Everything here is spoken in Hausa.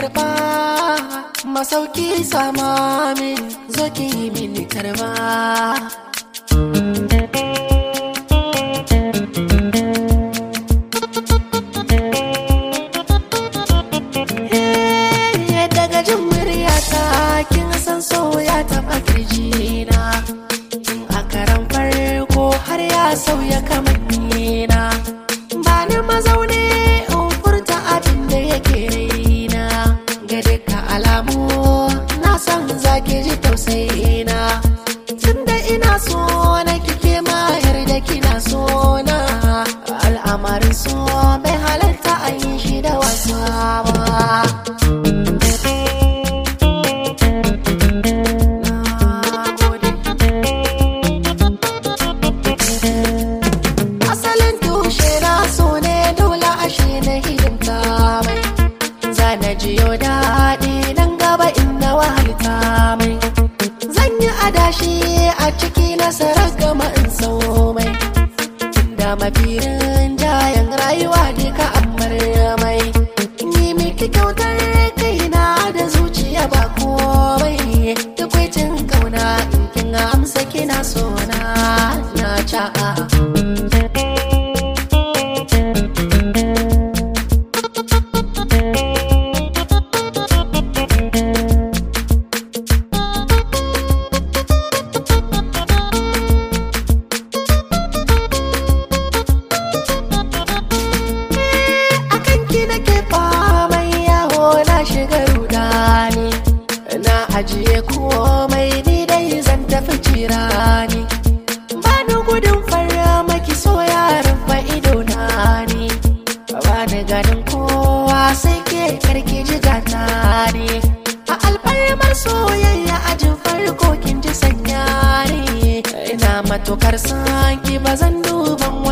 karba masauki sama min zo ki yi mini karba Eh, daga jin muryata kin san so ya taɓa kirjina tun a karan farko har ya sauya kamannina ba ni mazaune in furta abin da yake raina ga duka alamu na san zaki ji tausayina tunda ina so na kike ma yarda kina so na al'amarin so bai halatta a yi shi da wasa ba Na gode. asalin tushe na so ne dole ashe na hidimta mai zana jiyo daɗi nan gaba inda wahalta mai zan yi adashi a ciki nasarar gama in sau mai da mafirin jayan rayuwa ne ka amar mai yi miki kyautar kaina da zuciya ba komai tukwicin kauna in kin amsa kina so na na ca'a akan ki nake faman yawo na shiga rudani na ajiye komai ni dai zan tafi cirani ba ni gudun fara maki so yaran fa ido na ni ba ni ganin kowa sai ke karki ji gata ne a alfarmar soyayya ajin farko kin ji sanya ne ina matukar sanki ba zan duban